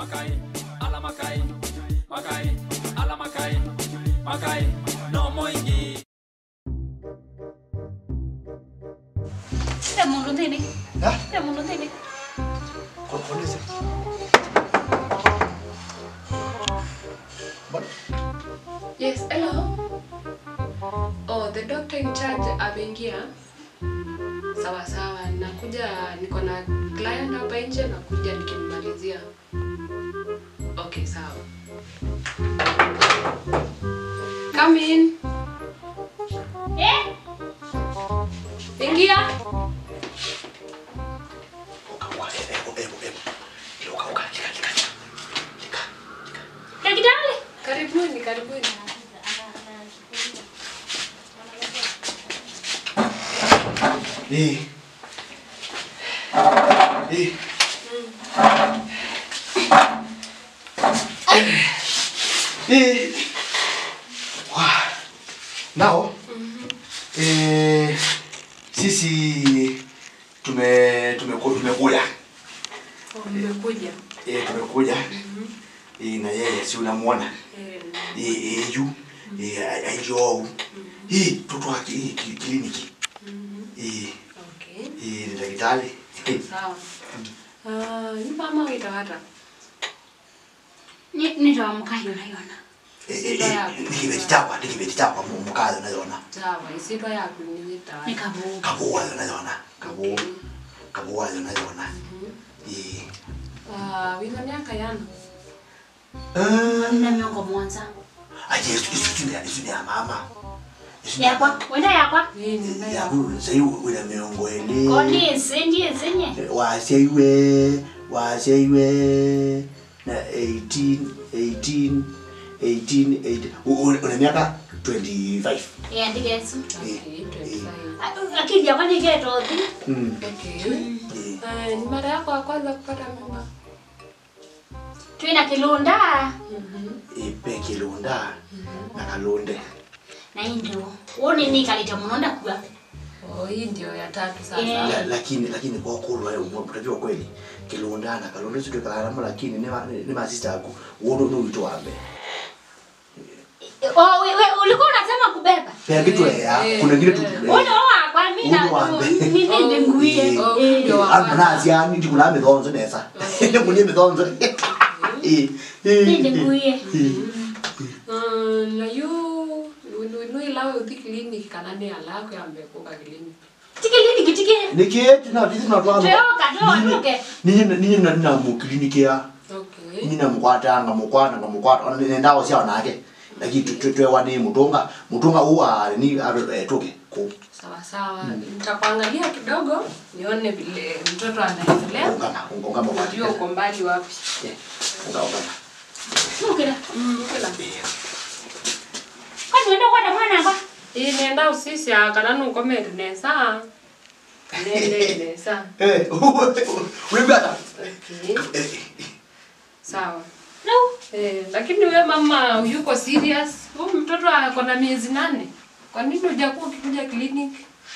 Makai, ala Makai, Makai, ala Makai, Makai, no moingi. Để muốn luôn thế đi Hả? Để muốn luôn thế đi Con con đi xem. But Yes, hello. Oh, the doctor in charge ameingia. Sawa sawa, nakuja, niko na client hapa nje, nakuja nikimmalizia. Okay, sawa. Come in. Eh Ingia. ukawa ebo ebo ebo. Ile ukawa lika lika. Lika. Daktari Karibuni, karibuni. Eh. Eh. Eh. Wah. Nao. Eh, sisi tume tumeku- tumekuja. Oh, mmekuja. Eh, tumekuja. Eh, na yeye si unamuona? Eh, Eh, eh, yu. Eh, aijo. Eh, mtoto wake eh, ki- kliniki. Eh, okay. eh, ni daktari. Eh, Sawa. Ah, ni mama witawata. Ni nitaamka yona yona eh, eh, eh, nikibeti chakwa nikibeti chakwa mu- mukazi unaiona Sawa, isitwa yaku ni witawata. Nikabuka kabuwa unaiona kabu kabuwa unaiona eh Ah, wina miaka yana. eh Nina miongo mwanza aje isu ni isu ni ya mama Isu ni Yakwa Wenda yakwa Nini na ya ya. huyu sasa una miongo ele Koni senje senye waseiwe waseiwe na 18 18 18 18 U- u- una miaka 25 Ya ndigesu Okay, 25. Akili yakwa nigeto thi mm Okay. eh Ah, ni mara yako ya kwanza kupata mimba? Twina kilunda ipe kilunda na kalunde Na indo Woni ni kalita munonda kuwa Oh, hii ndio ya tatu sasa. Yeah. La- lakini lakini kwa kulwa mtajua kweli kilunda na kalunde sio kalama lakini ni ma- ni masista yako uone ni wito wambe Oh, we, we, ulikuwa unasema kubeba pia kitu ya Eh, kuna kile tu eh. Wona wakwa mina Uni wambe. Nini ndinguye Oh, Eh. ndio wa kwanza. anazi ani ndi kuna mithonzo nesa ndi kunie mithonzo eh Nini ndinguye Ah, na yu nu nu ilawe uthi clinic kana ni alako ya mbekuka clinic. Tikilini kitike niketi na tisi na twanzo Toka toka toke ninyi ninyi na na mu kliniki ya Okay. nyina mukwata nga mukwata nga mukwata ona ne ndawo sia onake lakini tutwe wani mutunga mutunga uwa ni atoke ko Sawa sawa. Nitakuangalia kidogo nione vile mtoto anaendelea. ungama ungama kwa Unajua uko mbali wapi. ungama ungama Nukira Mm, kila. Kwani wenda kwenda mwana kwa Ii nenda usisi kana nukomere nesa. Nene nesa. eh ulibata Okay. eh Sawa. No Eh, lakini we mama yuko serious. Huyu mtoto ako na miezi nane. Kwa nini hujakuwa ukikuja clinic?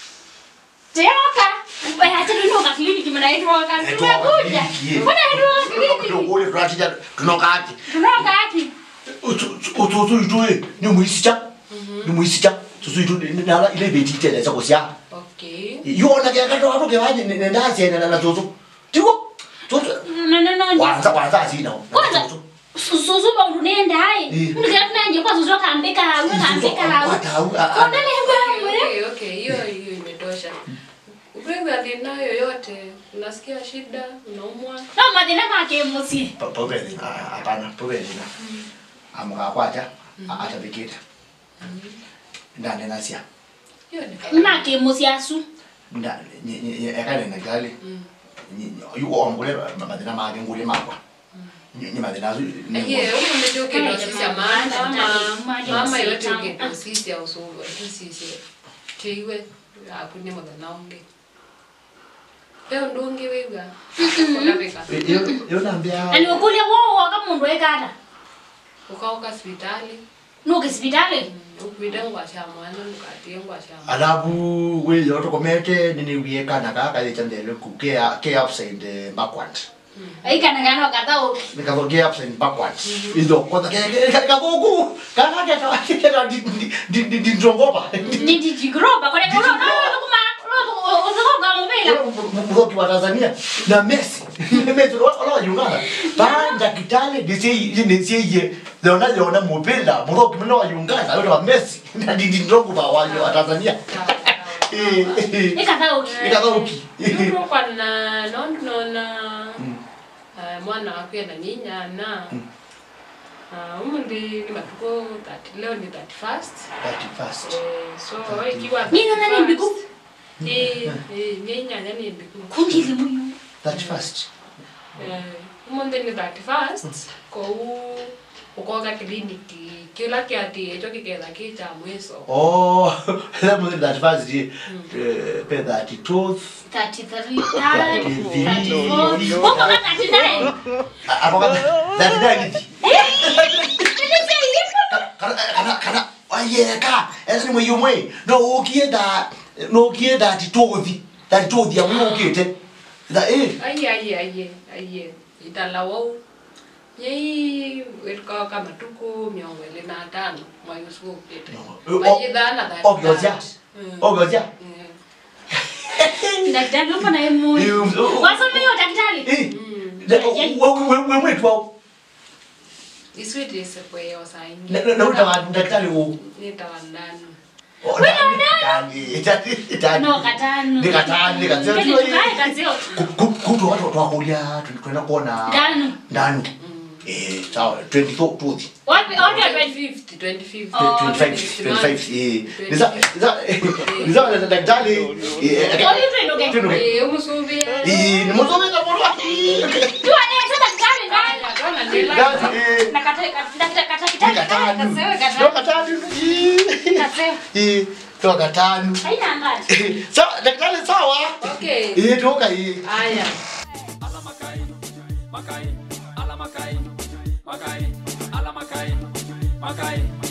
Toka Acha tunoka kliniki mnaitwa kan tumekuja Mbona tunoka kliniki tukule tunatija tunokaki Tunoka haki ututu itue ni muisicha ni muisicha tutu itu nala ile beti tele za kosia Okay. yona ke kato ato ke waje ne ndazi na na tutu tiko tutu No no no kwanza kwanza asina Kwanza Susu ba unenda hai Eh. Unika tunanje kwa susu kambeka hawe kambeka hawe Kondele mbamwe Okay, okay. Hiyo hiyo imetosha. Wewe alina yoyote, unasikia shida, unaumwa? No mathina make musie Pobeli, hapana, pobeli na. Amkakwata atabikita. Ndani nasia. Hiyo ni kawaida. Make musie asu Ndani ekale na gali. Yuko ongole madina mage ngule makwa. Ni madina azu. Yeye huyu ndio kidogo sisi ya maana mama Maji mama msita. yote kidogo sisi ya usubu tu sisi. Tiwe akuni mwana naonge. Leo ndungi wewe. Kuna beka. Yo yo nambia. Ani ukulia wo kama mundu ekata Ukauka hospitali. Nuke hospitali Ukwida ngwasha mwana nukatie ngwasha. Alafu we yoto komete nini wieka na kaka ye chandele ku ke ke upside backward. Aikana ngano katauki. nikatokea upside backwards izo kwanza kagoku kaka keta keta di di di ndrongopa Ni dijigroba kone kulo no no kuma lo uzoga mubela. mroki wa Tanzania na Messi Messi wala wala Uganda banda kitale disi disi ye leona leona mupenda mroki mno wa Uganda yote wa Messi na di di ndrongopa wa wa Tanzania eh eh Ikatauki. nikathoki nurokwa na nondinona mwana wakwenda ninyana umundi ni matuko 30 leo ni 31st that fast Eh, so ikiwa Nina nani mbiku? Eh, eh, ninyanya ni mbiku Kundi limuyu. that fast Eh, umundi ni 31st kou ukoga kliniki kila kiati echo kiketha kicha mwiso oh that was that fast eh pe that tooth 33. 33. 34. Uko kama 39. apa that that Nilise ilipo. kana kana kana ayeka ese ni mwe mwe no ukienda no ukienda titothi that tothi ya mwe ukite that eh aye aye aye aye italawau yei wetkoka matuku miongo ili na tano mwayusukupite No. mayithana ogyoja ogyoja Daktari upo na emu. Wasome hiyo daktari. eh we we mwe tu iswitise kweyo saingi na na uta daktari u nitawandanu No katano. Ni katano, ni katano. Kile tukae kazio. kutu watu twakulia tunaenda kuona Ndanu. ndani eh sawa 24 tuthi Wapi wapi wapi. 2050 2050 Oh, 25 25 eh niza niza niza na daktari eh Wapi tuendoke? tuendoke. Eh, umusubia eh ni mzome za mwana Tuone sasa daktari ndani. Aya, tona ndela Daktari eh Na kata kata kata kata ni kata katano kasewe Ndio kata. katano Kasewe. eh toka katano Haina ngazi. sawa daktari sawa okay eh toka eh aya ala makai makai ala makai makai ala makai makai